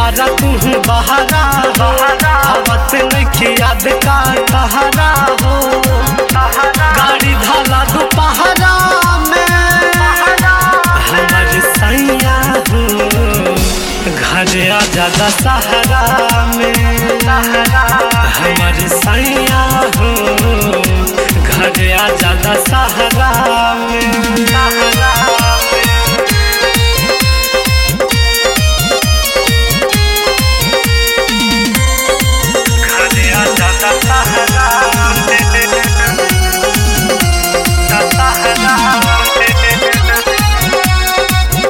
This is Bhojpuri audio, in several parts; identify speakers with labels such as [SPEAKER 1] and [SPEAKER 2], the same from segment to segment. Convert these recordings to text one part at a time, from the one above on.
[SPEAKER 1] बारा तू बहारा हो आवत नहीं याद का तहरा हो गाड़ी धाला दोपहरा में हमर सैया हो घर आ जादा सहारा में हमर सैया हो घर आ जादा सहारा में घर आ जादा सहारा में सहारा में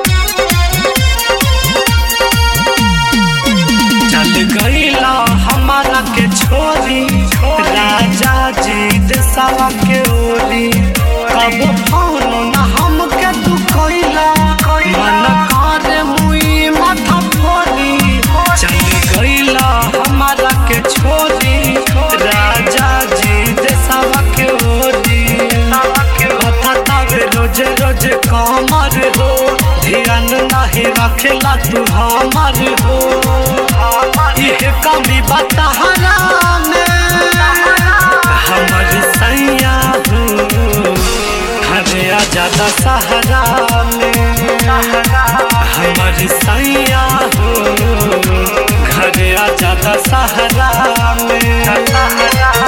[SPEAKER 1] चल गईला हमारा के छोरी राजा जी देसावा के ओरी कब फोन न हमके तू कइला मन करे मुई माथा फोरी चल गईला हमारा के छोरी राजा जी देसावा के ओरी कथा तवे रोज रोज कमर हो ध्यान नहीं रखेला तू हमर हो इहे कमी बतहरा में हमर सैया हो घरे आ जादा सहारा में हमर सैया हो घरे आ जादा सहारा में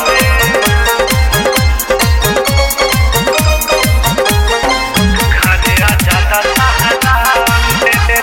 [SPEAKER 1] घरे आ जादा सहारा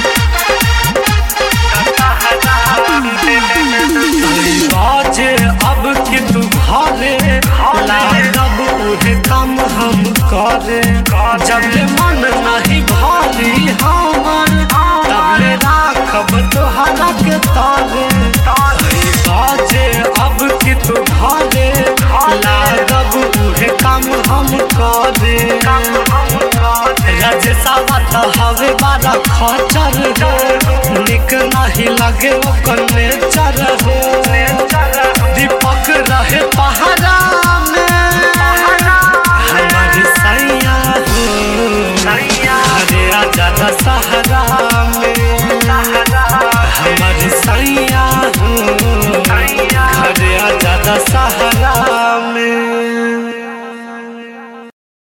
[SPEAKER 1] बाजे अब कि तू घरे लागब उहे काम हम करे जब ले मन नहीं भारी हमर तब ले राखब तोहरा के तारे बाजे अब कि तू घरे लागब उहे काम हम करे रजसावा तो हवे बारा खचर हो निक नहीं लगे ओकर नेचर हो दीपक रहे पहाड़ा